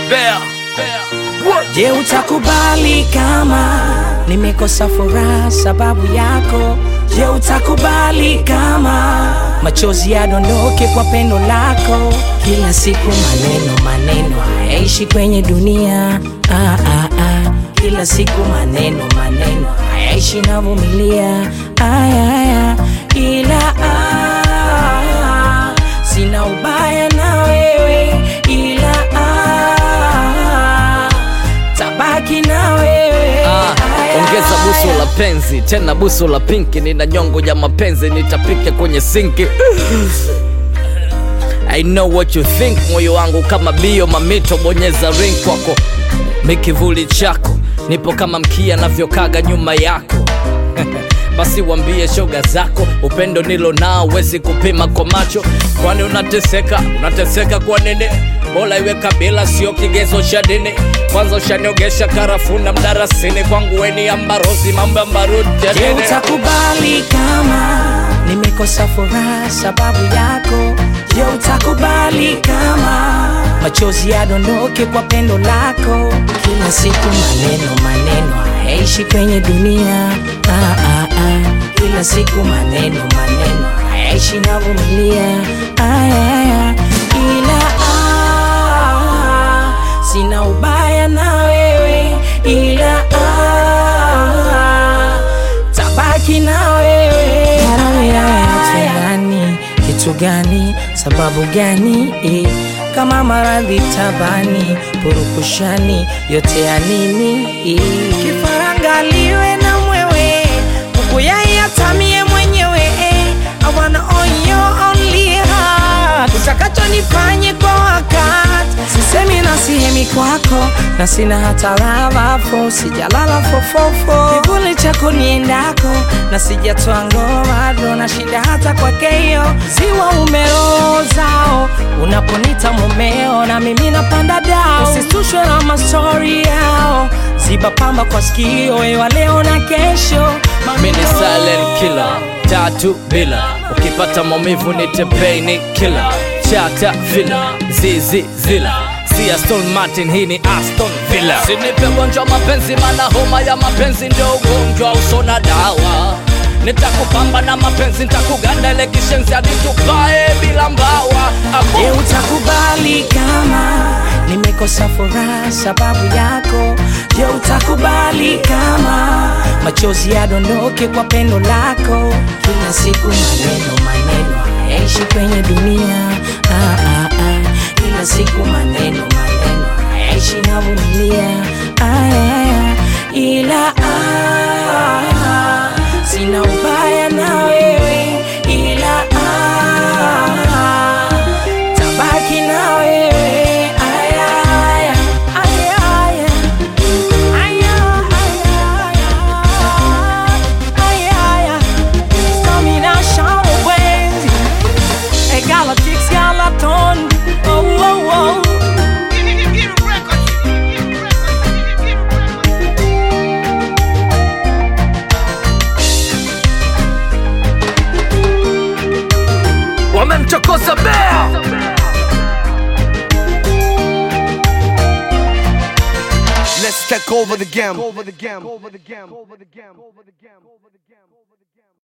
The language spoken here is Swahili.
Bear. Je, utakubali kama nimekosa furaha sababu yako? Je, utakubali kama machozi yadondoke kwa pendo lako? Kila siku maneno maneno hayaishi kwenye dunia ah, ah, ah. Kila siku maneno maneno hayaishi navumilia aya, aya. Ila ah, sina ubaya na wewe ila ah, tabaki na wewe Ah, Aya, ongeza buso aya. la penzi tena buso la pinki, nina nyongo ya mapenzi nitapike kwenye sinki. I know what you think, moyo wangu kama bio mamito, bonyeza ring kwako, mikivuli chako, nipo kama mkia navyokaga nyuma yako basi wambie shoga zako upendo nilo nao wezi kupima kwa macho kwani unateseka unateseka kwa nini bola iwe kabila sio kigezo cha dini kwanza ushaniogesha karafuna mdarasini kwangu weni ambarozi mambo ambaruti ya Je, dini utakubali kama nimekosa furaha sababu yako? Je, utakubali kama machozi yadondoke kwa pendo lako? Kila siku maneno maneno hayaishi kwenye dunia ah, ah, ah. Kila siku maneno maneno hayaishi navumilia aya, aya. Ila ah, sina ubaya na wewe ila ah, tabaki na wewe Kitu gani kitu gani sababu gani eh, kama maradhi tabani purukushani yote ya nini eh. kifarangaliwe na mwewe ukuyayatamie mwenyewe eh, I wanna own your only heart utakacho nifanye kwa wakati sisemi na sihemi kwako na sina hata lavafo sijalala fofofo kivuli chako niendako na sijatoa ngoma do na shida hata kwakeyo ziwa umeozao unaponita mumeo na mimi napanda dao usitushwe na mastori yao ziba pamba kwa sikio wewa leo na kesho mimi ni silent killer tatu bila ukipata maumivu ni tepeni killer chata villa zizi zila si Aston Martin hii ni Aston Villa sinipe ugonjwa wa mapenzi mana homa ya mapenzi ndio ugonjwa usona dawa nitakupamba na mapenzi nitakuganda ile kishenzi hadi tupae bila mbawa Abu- Je, utakubali kama nimekosa furaha sababu yako? Je, utakubali kama machozi yadondoke kwa pendo lako? Kila siku maneno maneno hayaishi kwenye dunia ah, ah, ah. Kila siku maneno maneno hayaishi navumilia aya, aya. Ila ah, sina ubaya na wewe ila ah, tabaki na wewe aya, aya, aya, aya. Aya, aya, aya, aya. Stamina, shadow wenzi. Eh, Galactics, Galaton. Oh, oh, oh. wamemchokoza bea Let's take over the game. Over the game. Over the game. Over the game. Over the game.